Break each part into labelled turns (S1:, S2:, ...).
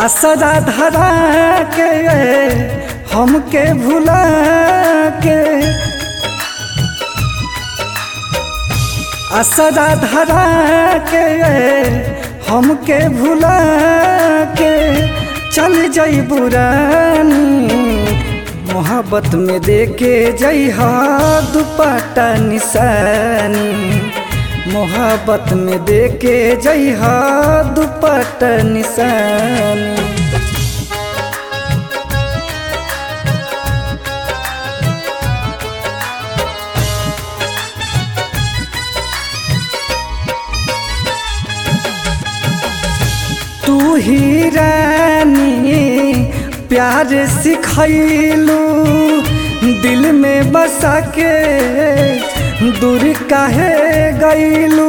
S1: असरा धरा के हमके भुला के असरा धरा के हमके भुला के चल जई बुरानी मोहब्बत में देके जइहा दुपट्टा निशानी मोहब्बत में देके जइहा दुपट्टा निशानी तू ही रानी प्यार सिखैलू दिल में बसा के दूर काहे गईलू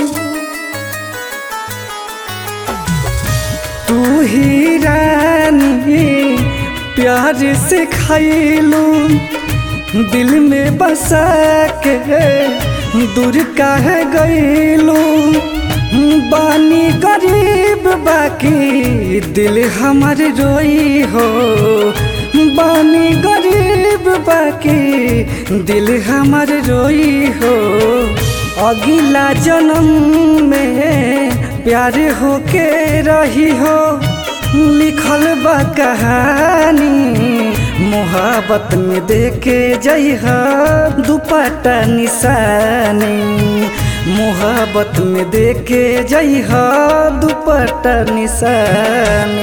S1: तू ही रानी प्यार सिखैलू दिल में बसा के दूर काहे गईलू बानी गरीब बाकी दिल हमर रोई हो बानी गरीब बाकी दिल हमर रोई हो अगिला जन्म में प्यार होके रही हो लिखल बा कहानी मोहब्बत में देके जइहा दुपट्टा निशानी मोहब्बत में देके जइहा दुपट्टा निशानी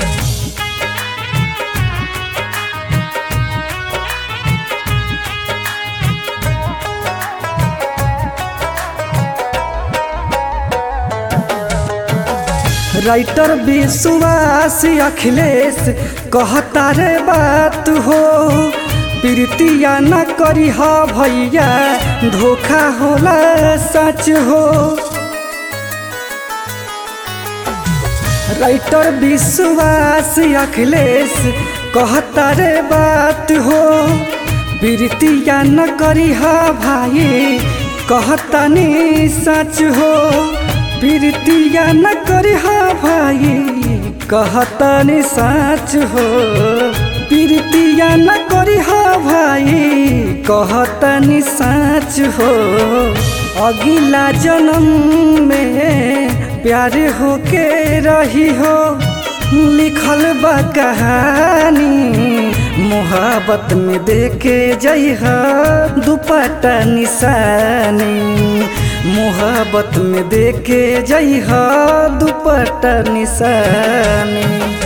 S1: राइटर विश्वास अखिलेश कहता रे बात हो प्रीतिया न करी हा भैया धोखा होला सच हो राइटर विश्वास अखिलेश कहता रे बात हो प्रीतिया न करी हा भाई कहता नी सच हो प्रीतिया न करी हा भाई कहता नी सच हो प्रीतिया न करी हा भाई कहता नी सच हो अगिला जन्म में प्यार होके रही हो लिखल बा कहानी मोहब्बत में देके जइहा दुपट्टा निशानी मोहब्बत में देके जइहा दुपट्टा निशानी